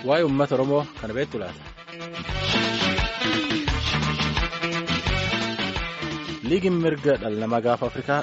waa'ee uummata Oromoo kana beektu laata. Liigiin mirga dhala namaa gaafa Afrikaa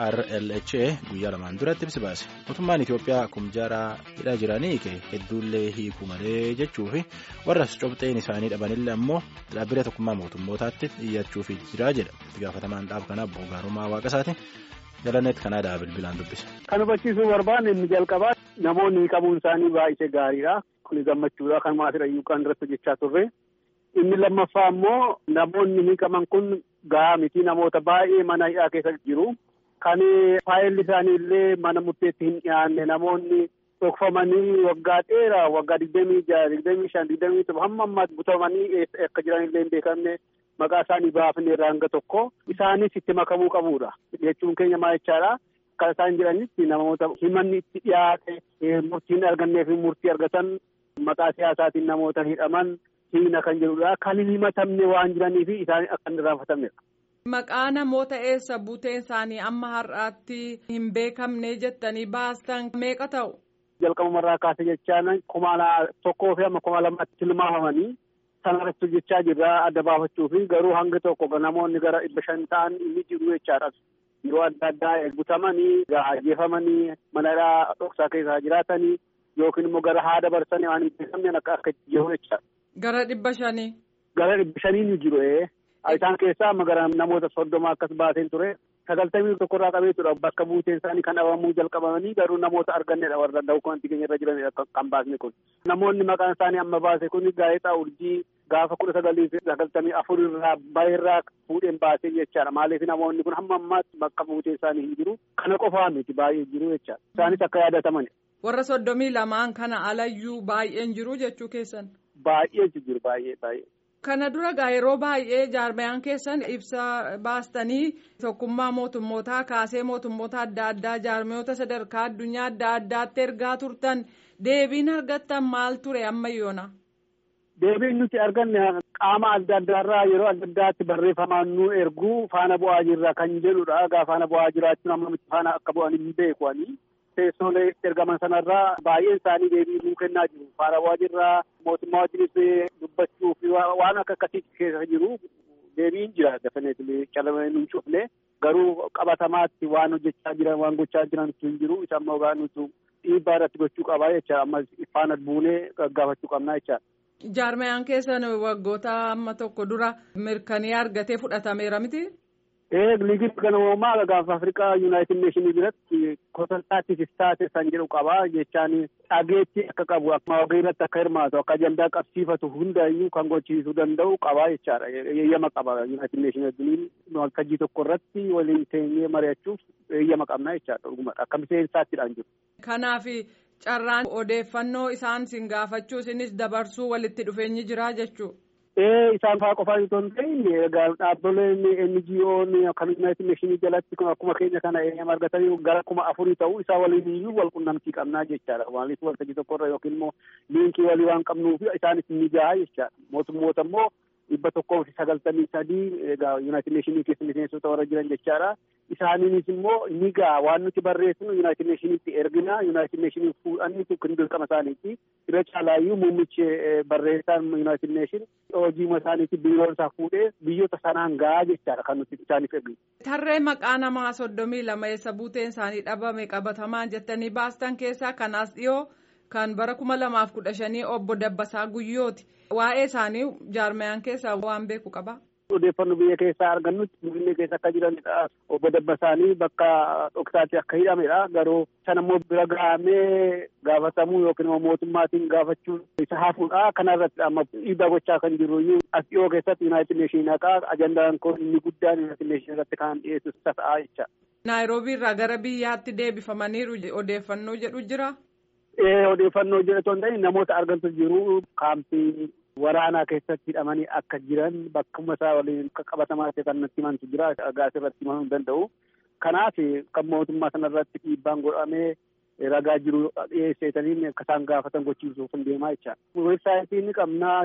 HRLHA guyyaa lamaan duratti ibsi baase. Mootummaan Itoophiyaa kumjaaraa hidhaa jiranii hedduullee hiikuu malee jechuu fi warras cobxeen isaanii dhabanillee ammoo dhaabbilee tokkummaa mootummootaatti iyyachuuf jira jedha. Itti gaafatamaan dhaaba kanaaf Boogaarumaa Waaqasaati. Jalaneet kanaa bilbilaan dubbisa. Kan hubachiisuu barbaanne inni jalqabaa namoonni qabuun isaanii baay'ee gaariidha. Kun gammachuudha. Kan maasirrayyuu kan irratti hojjechaa turre. Inni lammaffaa immoo namoonni hiikaman kun gahaa miti namoota baay'ee mana hidhaa keessa jiru. Kan faayilli isaanii illee mana murteetti hin dhiyaanne namoonni dhokfamanii waggaa dheeraa waggaa digdamii jaha digdamii shan digdamii torba hamma ammaatti butamanii akka jiran illee hin beekamne maqaa isaanii baafne irraa hanga tokko isaanis itti makamuu qabuudha jechuun keenya maal jechaadha. Kan isaan jedhanitti namoota himanni itti dhiyaate murtiin argannee fi murtii argatan maqaa siyaasaatiin namoota hidhaman hiina kan jedhudha. Kan hin himatamne waan jiraniif isaan akka hin irraanfatamnedha. Maqaa namoota eessa buuteen isaanii amma har'aatti hin beekamne jettanii baastan meeqa ta'u? Jalqabumarraa kaase jechaan kuma tokkoo fi amma kuma lamatti tilmaamamanii sanarratti hojjechaa jirra adda baafachuu fi garuu hanga tokko namoonni gara dhibba shan ta'an inni jiru jechaadha. Yeroo adda addaa butamanii ajjeefamanii mana hidhaa dhoksaa keessa jiraatanii yookiin immoo gara haada barsanii waan hin beekamne akka akka jiru jechaadha. Gara dhibba shanii. Gara dhibba shanii ni jiru isaan keessaa amma gara namoota soddoma akkas baaseen ture sagaltamii tokkorraa qabeetudha bakka buuteen isaanii kan dhabamuu jalqabamanii garuu namoota argannedha warra dawukantii keenya irra jiranidha kan baasne kun. Namoonni maqaan isaanii amma baase kun gaazexaa urjii gaafa kudha sagalii fi sagaltamii afur irraa baay'irraa fuudheen baasee jechaadha maaliif namoonni kun hamma ammaatti bakka buuteen isaanii hin jiru kana qofaa miti baay'ee jiru jechaadha isaanis akka yaadatamanidha. Warra soddomii lamaan kana alayyuu baay'een jiru jechuu keessan. Baay'ee jiru baay'ee baay'ee. Kana dura gaa yeroo baay'ee jaarmayaan keessan ibsa baastanii tokkummaa mootummootaa kaasee mootummoota adda addaa jaarmayoota sadarkaa addunyaa adda addaatti ergaa turtan deebiin argattan maal ture ammayyoona. Deebiin nuti arganne qaama adda addaarraa yeroo adda addaatti barreeffamaan nu erguu faana bu'aa jirra kan jedhudha. Egaa faana bu'aa jiraachuun amma miti faana akka bu'an hin beeku teessoolee ergaman sanarraa baay'een isaanii deebii nuu kennaa jiru. Faana bu'aa jirra mootummaa wajjinis dubbachuu fi waan akka akkasii keessa jiru deebiin jira dafaneetii calamee nu cufne garuu qabatamaatti waan hojjechaa jiran waan gochaa jiran hin jiru isa ammoo gaa nutu dhiibbaa irratti gochuu qabaa jecha amma faana buunee gaggaafachuu qabnaa jecha. Jaarmayaan keessan waggoota amma tokko dura mirkanii argatee fudhatameera miti? Ee liigii kan uumamaa gaafa Afrikaa Yuunaayitid Neeshinii biratti konsaltaatiif istaate san jedhu qabaa jechaan dhageetti akka qabu akkuma irratti akka hirmaatu akka ajandaa qabsiifatu hundayyuu kan gochiisuu danda'u qabaa jechaadha. Eeyyama qaba Yuunaayitid Neeshinii waltajjii tokko irratti waliin teenyee mari'achuuf eeyyama qabna jechaadha dhugumadha akka miseensaattiidhaan jiru. Kanaaf carraan odeeffannoo isaan sin gaafachuu isinis dabarsuu walitti dhufeenyi jira jechuudha. Ee isaan fa'aa qofaan itoo hin ta'in egaa dhaabbileen NGO'n kan Yuunaayitid Neeshinii jalatti akkuma keenya kana eeyyama argatanii gara kuma afurii ta'uu isaa waliin iyyuu wal qunnamtii qabnaa jechaadha. Maaliif waltajjii tokkorra yookiin immoo liinkii walii waan qabnuuf isaanis ni gahaa jechaadha. Mootummoota immoo dhibba tokkoo fi sagaltamii sadii egaa Yuunaayitid Neeshinii keessa miseensota warra jiran jechaadha. Isaaniinis immoo ni gahaa waan nuti barreessinu Yuunaayitid Neeshiniitti ergina Yuunaayitid Neeshinii fuudhanii kan dirqama isaaniiti. Irra caalaayyuu muummichi barreessaan Yuunaayitid Neeshin hojii isaaniitti biiroon isaa fuudhee biyyoota sanaan gahaa jechaadha kan nuti isaaniif erginu. Tarree maqaa namaa soddomii lama eessa buuteen isaanii dhabame qabatamaan jettanii baastan keessaa kan as dhiyoo kan bara kuma lamaaf kudha shanii obbo Dabbasaa Guyyooti. Waa'ee isaanii jaarmayaan keessaa waan beeku qaba. Odeeffannoo biyya keessaa argannutti biyya keessa akka jiranidha. Obbo Dabbasaanii bakka dhoksaatti akka hidhamedha. Garuu sana immoo bira gahamee gaafatamuu yookiin immoo mootummaatiin gaafachuu isa hafuudha. Kana irratti amma dhiibbaa gochaa kan jiru as dhiyoo keessatti Yuunaayitid Neeshinii haqaa ajandaan kun inni guddaan Yuunaayitid Neeshinii irratti kan dhiyeessu ta'a jecha. Naayiroobii irraa gara biyyaatti deebifamaniiru odeeffannoo jedhu jira. Ee odeeffannoo jedhu hin ta'in namoota argantu jiru kaampii waraanaa keessatti hidhamanii akka jiran bakkuma isaa waliin qabatamaa ta'e kan natti himantu jira gaas irratti himamuu hin danda'u. Kanaaf kan mootummaa sanarratti dhiibbaan godhamee ragaa jiru dhiyeesseetaniin akka isaan gaafatan gochiisuuf hin deemaa jecha. Weebsaayitii ni qabnaa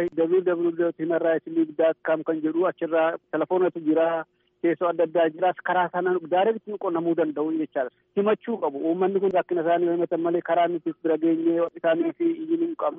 www.humanrightsleague.com kan jedhu achirraa telefoonatu jira. teessoo adda addaa jiraas karaa sanaan daareetti qunnamuu danda'u jechaadha. Himachuu qabu. Uummanni kun rakkina isaanii himatan malee karaa nuti bira geenyee isaanii fi iyyuu hin qabnu.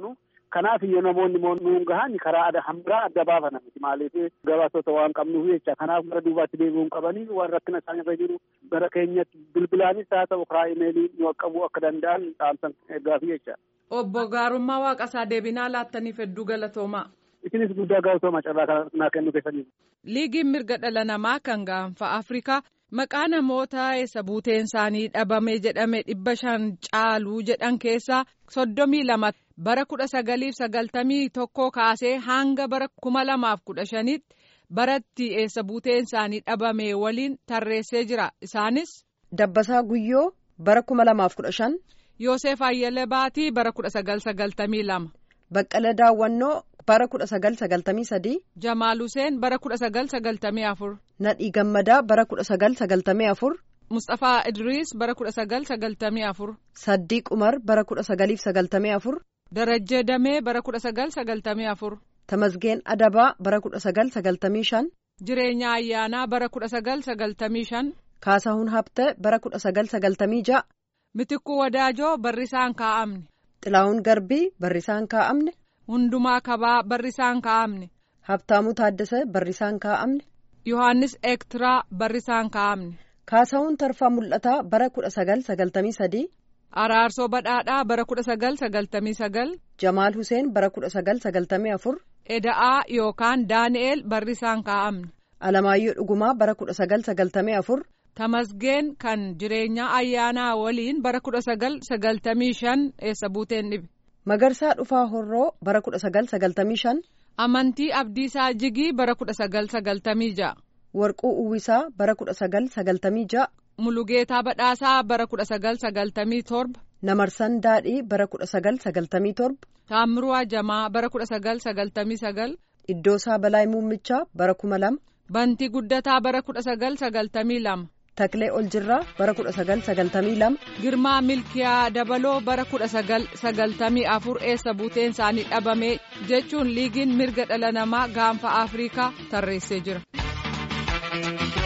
Kanaaf iyyuu namoonni nuun gahan karaa hambaa adda baafana miti maaliif gabaasota waan qabnuuf jecha kanaaf gara duubaatti deebi'uun qabanii waan rakkina isaan irra jiru gara keenyatti bilbilaanis haa ta'u karaa imeelii nu qaqqabuu akka danda'an dhaamsan eeggaafi jecha. Obbo Gaarummaa Waaqasaa deebinaa laattaniif hedduu galatoomaa. Isinis guddaa galatooma carraa naa kennu keessaniif. Liigiin mirga dhala namaa kan gaanfa Afrikaa maqaa namoota eessa buuteen isaanii dhabame jedhame dhibba shan caaluu jedhan keessaa soddomii lama bara kudha sagaliif sagaltamii tokkoo kaasee hanga bara kuma lamaaf kudha shanitti baratti eessa buuteen isaanii dhabame waliin tarreessee jira isaanis. Dabbasaa Guyyoo bara kuma lamaaf kudha shan. Yoosef Ayyala Baatii bara kudha sagal sagaltamii lama. Baqqala Daawwannoo bara kudha sagal sagaltamii sadii. Jamaal Huseen bara kudha sagal sagaltamii afur. Nadhii Gammadaa bara kudha sagal sagaltamii afur. Mustaphaa Idriis bara kudha sagal sagaltamii afur. Saddiiq Umar bara kudha sagaliif sagaltamii afur. Darajjee Damee bara kudha sagal sagaltamii afur. Tamasgeen Adabaa bara kudha sagal sagaltamii shan. Jireenya Ayyaanaa bara kudha sagal sagaltamii shan. Kaasahuun Habtee bara kudha sagal sagaltamii ja'a. Mitikkuu Wadaajoo barrisaan kaa'amne. Xilaawun Garbii barrisaan kaa'amne. Hundumaa Kabaa barrisaan kaa'amne. Habtaamuu Taaddasee barrisaan kaa'amne. Yohaannis Ektiraa barrisaan kaa'amne. Kaasahuun Tarfaa Mul'ataa bara kudha sagal sagaltamii sadii. Araarsoo Badhaadhaa bara kudha sagal sagaltamii sagal. Jamaal Huseen bara kudha sagal sagaltamii afur. Eda'aa yookaan Daani'eel barrisaan kaa'amne. Alamaayyoo Dhugumaa bara kudha sagal sagaltamii afur. Tamasgeen kan jireenya ayyaanaa waliin bara kudha sagal sagaltamii shan eessa buuteen dhibe. Magarsaa Dhufaa Horroo bara kudha sagal sagaltamii shan. Amantii Abdiisaa Jigii bara kudha sagal sagaltamii ja'a. Warquu Uwwisaa bara kudha sagal sagaltamii ja'a. Mulugeetaa Badhaasaa bara kudha sagal sagaltamii torba. Namarsan Daadhii bara kudha sagal sagaltamii torba. Taammiruu Ajamaa bara kudha sagal sagaltamii sagal. Iddoosaa Balaay Muummichaa bara kuma lama. Bantii Guddataa bara kudha sagal sagaltamii lama. Taklee Oljirraa bara kudha sagal sagaltamii lama. Girmaa Milkiyaa Dabaloo bara kudha sagal sagaltamii afur eessa buuteen isaanii dhabame jechuun liigiin mirga dhala namaa gaanfa Afrikaa tarreessee jira.